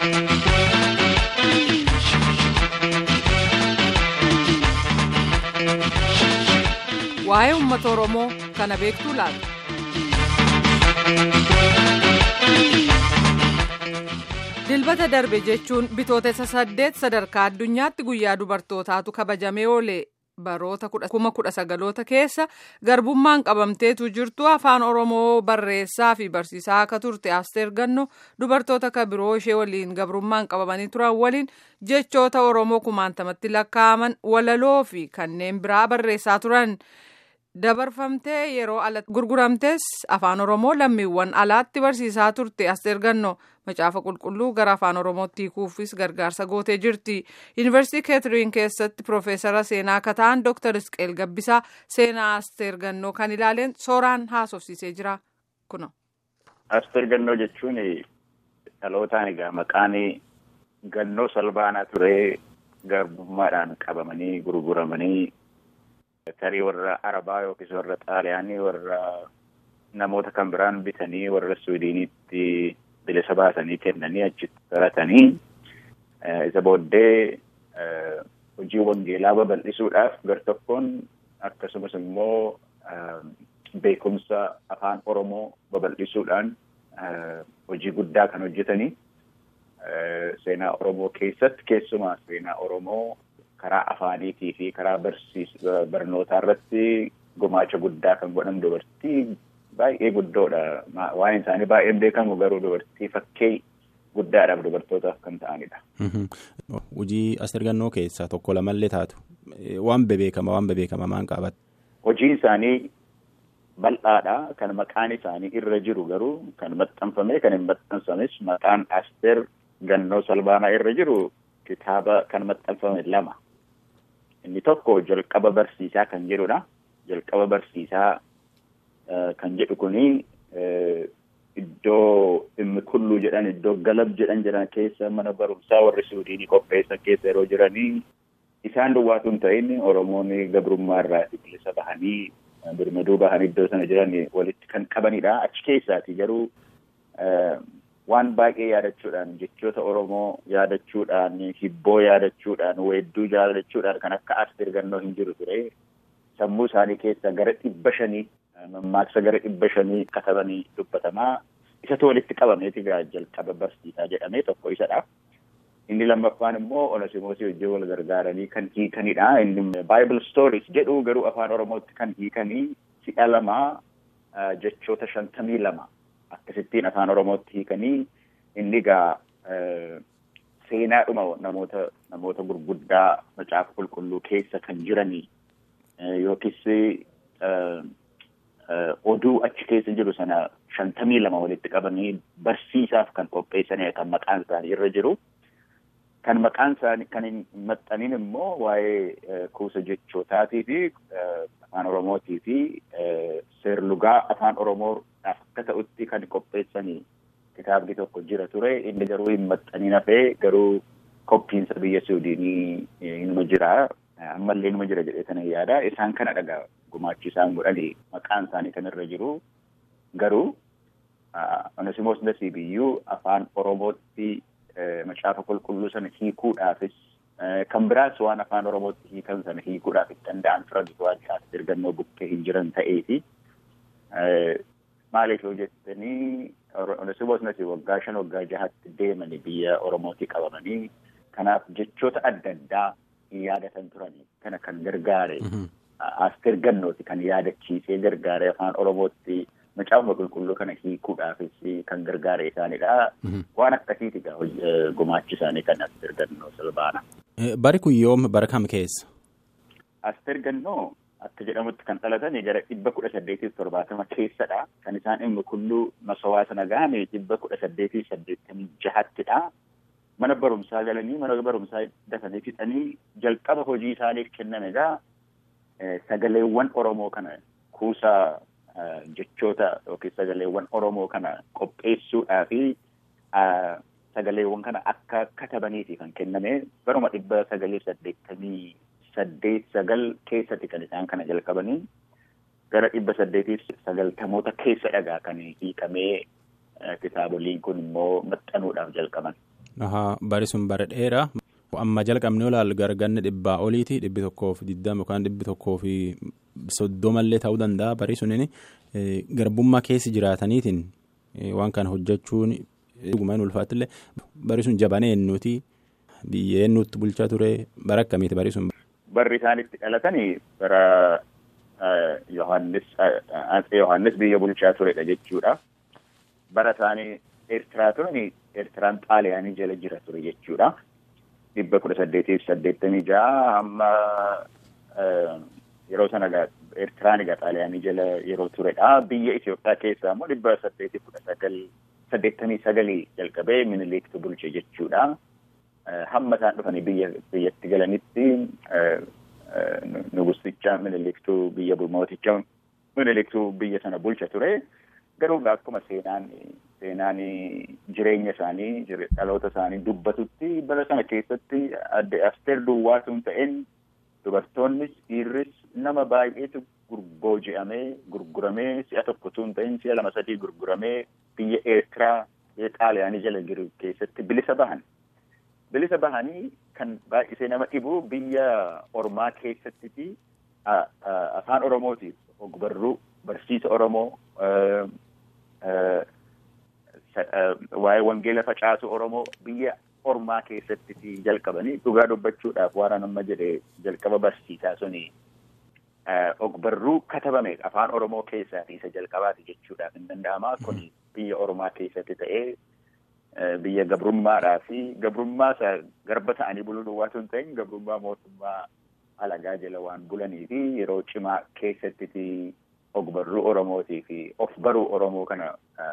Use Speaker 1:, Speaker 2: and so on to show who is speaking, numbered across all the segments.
Speaker 1: waa'ee uummata oromoo kana beektuu laata. dilbata darbe jechuun bitootessa saddeet sadarkaa addunyaatti guyyaa dubartootaatu kabajamee oole baroota kuma kudha sagaloota keessa garbummaan qabamteetu jirtu afaan oromoo barreessaa fi barsiisaa akka turte asteer ganno dubartoota ka biroo ishee waliin gabrummaan qabamanii turan waliin jechoota oromoo kumaantamatti lakkaa'aman walaloo fi kanneen biraa barreessaa turan. dabarfamtee yeroo alatti gurguramtes afaan oromoo lammiiwwan alaatti barsiisaa turte asteer ganno macaafa qulqulluu gara afaan oromootti hiikuufis gargaarsa gootee jirti yuunivarsiitii keetiriin keessatti piroofeesara seenaa akka ta'an dooktar isqeel gabbisaa seenaa asteer gannoo kan ilaaleen sooraan haasofsiisee jira kuno.
Speaker 2: asteer gannoo jechuun dhalootaan egaa maqaan gannoo salbaanaa ture garbummaadhaan qabamanii gurguramanii. tarii warra arabaa yookiis warra xaaliyaanii warra namoota kan biraan bitanii warra suudiiniitti bilisa baasanii kennanii achitti baratanii isa booddee hojii wangeelaa babal'isuudhaaf gar-tokkoon akkasumas immoo beekumsa afaan oromoo babal'isuudhaan hojii guddaa kan hojjetanii seenaa oromoo keessatti keessumaa seenaa oromoo. karaa afaaniitii fi karaa barnootaa irratti gumaacha guddaa kan godhan dubartii baay'ee guddoodha. Waa'een isaanii baay'een beekamu garuu dubartii fakkii guddaadhaaf dubartootaaf kan ta'anidha.
Speaker 3: Hojii asteer gannoo keessaa tokko lamallee taatu waan bebeekama waan bebeekama maan qabatte.
Speaker 2: Hojiin isaanii bal'aadha. Kan maqaan isaanii irra jiru garuu kan maxxanfame kan hin maxxansames maqaan asteer gannoo salbaanaa irra jiru kitaaba kan maxxanfame lama. Inni tokko jalqaba barsiisaa kan jedhudha. Jalqaba barsiisaa kan jedhu kuni iddoo dhimmi kulluu jedhan iddoo galab jedhan jedhan keessa mana barumsaa warri suudiinii qopheessan keessa yeroo jiranii isaan duwwaatu hin ta'in Oromoonni gabrummaa irraa bilisa bahanii birmaduu bahanii iddoo sana jiran walitti kan qabanidha. Achi keessaati garuu waan baay'ee yaadachuudhaan jechoota Oromoo yaadachuudhaan hibboo yaadachuudhaan weedduu yaadachuudhaan kan akka asteer gannoo hin jiru ture sammuu isaanii keessa gara dhibba shanii mammaaksa gara dhibba shanii katabanii dubbatamaa isatu walitti qabameeti jalqaba barsiisaa jedhamee tokko isadha. Inni lammaffaan immoo Onesimoosii wajjin wal gargaaranii kan hiikanidha. Inni Bible Stories jedhu garuu afaan Oromootti kan hiikanii si'a lamaa jechoota shantamii lama. Akkasittiin afaan Oromootti hiikanii inni egaa seenaadhuma namoota namoota gurguddaa macaafa qulqulluu keessa kan jiranii yookiis oduu achi keessa jiru sana shantamii lama walitti qabanii barsiisaaf kan qopheessanidha kan maqaan isaanii irra jiru. Kan maqaan isaanii kan hin maxxaniin immoo waa'ee kuusa jechootaatii fi afaan Oromootii fi seerlugaa afaan Oromoo akka ta'utti kan qopheessanii kitaabni tokko jira ture inni garuu hin maxxaniin hafee garuu qophiinsa biyya Suudiinii inuma jira ammallee inuma jira jedhee sana yaada isaan kana dhagaa gumaachi isaan godhanii maqaan isaanii kan irra jiru garuu Onesimoos Nasiibiyyuu afaan Oromootti macaafa qulqulluu sana hiikuudhaafis kan biraas waan afaan Oromootti hiikan sana hiikuudhaaf itti danda'an turan waan asteer gannoo bukkee hin jiran ta'eefi maaliif yoo jettanii Onesimoos Nasiib waggaa shan waggaa jahatti deemanii biyya Oromootti qabamanii kanaaf jechoota adda addaa hin yaadatan turanii kana kan gargaare asteer gannooti kan yaadachiisee gargaare afaan Oromootti macaafa qulqulluu kana hiikuudhaafis kan gargaare isaanidha. Waan akkasiiti gumaachi isaanii kan asteer gannoo salbaana.
Speaker 3: Bari kun yoom bara kam keessa?
Speaker 2: Asteer gannoo akka jedhamutti kan dhalatan gara dhibba kudha saddeetiif torbaatama keessadha. Kan isaan dhimmi kulluu masawaa sana gahame dhibba kudha saddeetiif saddeettamii jahattidha. Mana barumsaa galanii mana barumsaa dafanii fixanii jalqaba hojii isaaniif kenname egaa sagaleewwan Oromoo kana kuusaa jechoota yookiin sagaleewwan Oromoo kana qopheessuudhaa fi sagaleewwan kana akka katabaniifi kan kenname baruma dhibba sagalii saddeettamii saddeet sagal keessatti kan isaan kana jalqabanii gara dhibba saddeetiif sagaltamoota keessa dhagaa kan hiikamee kitaaboliin kun immoo maxxanuudhaaf jalqaban.
Speaker 3: Bari sun bara dheeraa. Amma jalqabnee olaal garganne dhibbaa oliiti dhibbi tokkoo fi digdama yookaan dhibbi tokkoo fi soddomallee ta'uu danda'a bari suniin garbummaa keessa jiraataniitiin waan kana hojjechuun dhugumaan ulfaattillee bari sun jabanee eenyuuti biyya eenyuutti bulchaa ture bara akkamiiti bari sun.
Speaker 2: Barri isaan itti dhalatanii bara Yohaannis Yohaannis biyya bulchaa turedha jechuudha. Bara isaanii Eertiraa turani Eertiraan Xaaliyaanii jala jira ture jechuudha. dhibba kudha saddeetiif saddeettamii ja'a amma yeroo sana Eertiraan egaa Xaaliyaanii jala yeroo turedha. Biyya Itoophiyaa keessaa immoo dhibba saddeetiif kudha sagal saddeettamii sagalii jalqabee miniliktu bulche jechuudha. Hamma isaan dhufanii biyya biyyatti galanitti nugusticha miniliktuu biyya mooticha miniliktuu biyya sana bulcha ture. Garuu akkuma seenaan seenaan jireenya isaanii dhaloota isaanii dubbatutti bara sana keessatti asteer duwwaa sun ta'een dubartoonnis dhiirris nama baay'eetu booji'amee gurguramee si'a tokko sun ta'een si'a lama sadii gurguramee biyya Eertiraa biyya Xaaliyaanii jala jiru keessatti bilisa bahan. Bilisa bahanii kan baay'isee nama dhibu biyya ormaa keessatti afaan Oromootiif ogbarruu barsiisa Oromoo waa'ee wangeela facaasu Oromoo biyya ormaa keessatti jalqabanii dhugaa dubbachuudhaaf waan amma jedhe jalqaba barsiisaa suni ogbarruu katabame afaan Oromoo keessaati isa jalqabaati jechuudhaaf hin danda'ama. Kun biyya ormaa keessatti ta'ee biyya gabrummaadhaa fi gabrummaa isa garba ta'anii buluu duwwaa sun ta'in gabrummaa mootummaa alagaa jala waan bulanii fi yeroo cimaa keessatti ogbarruu Oromootii fi of baruu Oromoo kana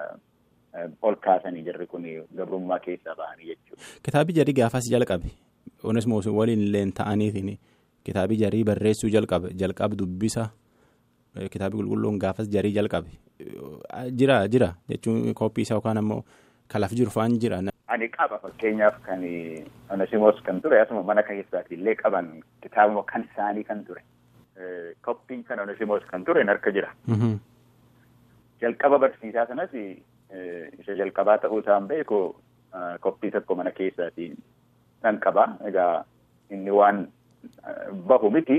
Speaker 2: ol kaasanii jirri kun gabrummaa keessaa bahanii jechuudha.
Speaker 3: Kitaabii jarii gaafas jalqabe Onesmoos waliin illee ta'aniitiin kitaabii jarii barreessuu jalqabe jalqab dubbisa kitaabii qulqulluun gaafas jarii jalqabe jira jira jechuun kooppii isaa yookaan ammoo kalaf jiru fa'aan jira.
Speaker 2: Ani qaba fakkeenyaaf kan Onesimoos kan ture asuma mana keessaati illee qaban kitaabuma kan isaanii kan ture. Koppiin kan Onesimoos kan ture harka jira. Jalqaba barsiisaa sanas isa jalqabaa ta'uu isaan beeku koppii tokko mana keessaatiin nan qaba. Egaa inni waan bahu miti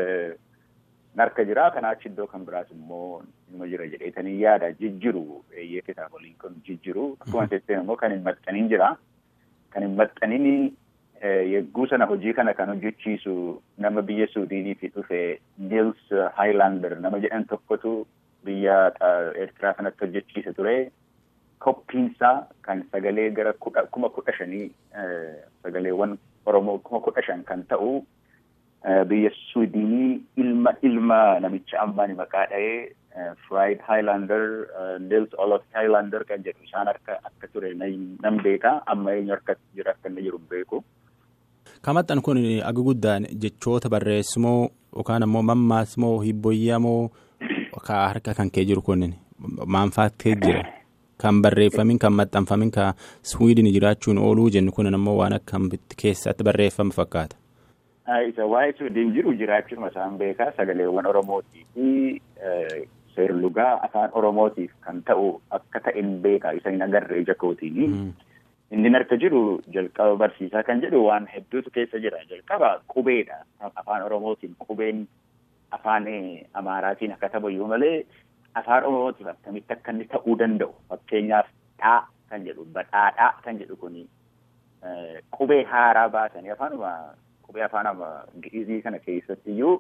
Speaker 2: harka jira. Kanaa achi iddoo kan biraas immoo ilma jira jedheetanii yaada jijjiru eeyyee kitaaboliin kun jijjiru. Akkuma jettee immoo kan hin maxxaniin jira. Kan hin maxxaniin yegguu sana hojii kana kan hojjechiisu nama biyya Suudiiniifi dhufe Nils Highlander nama jedhan tokkotu biyya Eertiraa kanatti hojjechiisa ture. Koppiinsaa kan sagalee gara kuma kudha shanii sagaleewwan Oromoo kuma kudha shan kan ta'u biyya Suudiinii ilma ilma namicha ammaan maqaa dha'ee Fried Highlander Nils Olof Highlander kan jedhu isaan harka akka ture nan beeka amma eenyu harka jira akka inni jiru beeku.
Speaker 3: Kamaxxan kun aga guddaan jechoota barreessimoo yookaan ammoo mammaasmoo hibboyyamoo harka kan kee jiru kun maanfaattee jira. Kan barreeffamin kan maxxanfamin kan Swiidin jiraachuun ooluu jennu kun ammoo waan akka keessatti barreeffame fakkaata.
Speaker 2: Isa waa'ee Swiidin jiru jiraachuun isaan beekaa sagaleewwan Oromootii fi seerlugaa afaan Oromootiif kan ta'u akka ta'een beekaa isa hin agarre ija kootiin. Inni harka jiru jalqaba barsiisaa kan jedhu waan hedduutu keessa jira. Jalqaba qubeedha. Afaan Oromootiin qubeen afaan Amaaraatiin akka taphayyuu malee afaan Oromootiif akkamitti akka inni ta'uu danda'u. Fakkeenyaaf dhaa kan jedhu badhaadhaa kan jedhu kuni qubee haaraa baasanii afaanuma qubee afaan gi'izii kana keessatti iyyuu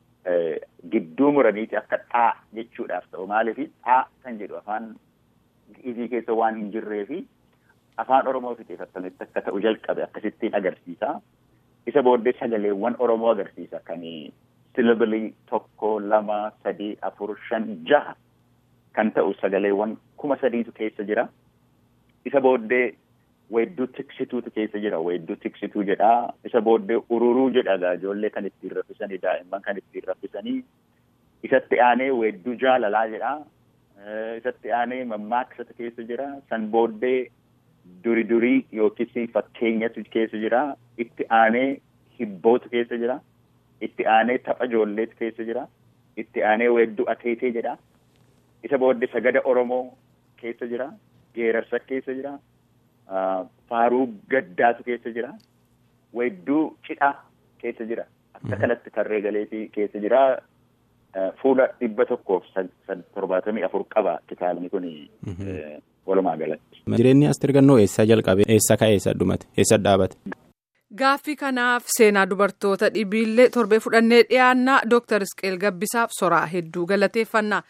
Speaker 2: gidduu muraniiti akka dhaa jechuudhaaf ta'u. Maaliif dhaa kan jedhu afaan gi'izii keessa waan hin jirreefi afaan Oromootiif akkamitti akka ta'u jalqabe akkasittiin agarsiisa. Isa booddee sagaleewwan Oromoo agarsiisa kan silabilii tokko lama sadii afur shan jaha kan ta'u sagaleewwan kuma sadiitu keessa jira. Isa booddee weedduu tiksituutu keessa jira. Weedduu tiksituu jedhaa. Isa booddee ururuu jedha ijoollee kan ittiin raffisanii daa'imman kan ittiin raffisanii. Isatti aanee weedduu jaalalaa jedhaa. Isatti aanee mammaaksatu keessa jira. San booddee duri durii yookiis fakkeenyatu keessa jira. Itti aanee hibbootu keessa jira. Itti aanee tapha ijoolleetu keessa jira. Itti aanee weedduu ateetee jedha. Isa booddee sagada Oromoo keessa jira. Geerarsa keessa jira. faaruu gaddaatu keessa jira. Weedduu cidhaa keessa jira. Akka kanatti tarree galeetii keessa jira. Fuula dhibba tokkoof torbaatamii afur qaba kitaabni kun walumaa galatti.
Speaker 3: Jireenyi Asteer Gannoo eessaa jalqabe? Eessa ka'e? Eessa dhumate? Eessa dhaabate?
Speaker 1: Gaaffii kanaaf seenaa dubartoota dhibiillee torbee fudhannee dhiyaannaa Dooktar Isqeel Gabbisaaf soraa hedduu galateeffannaa.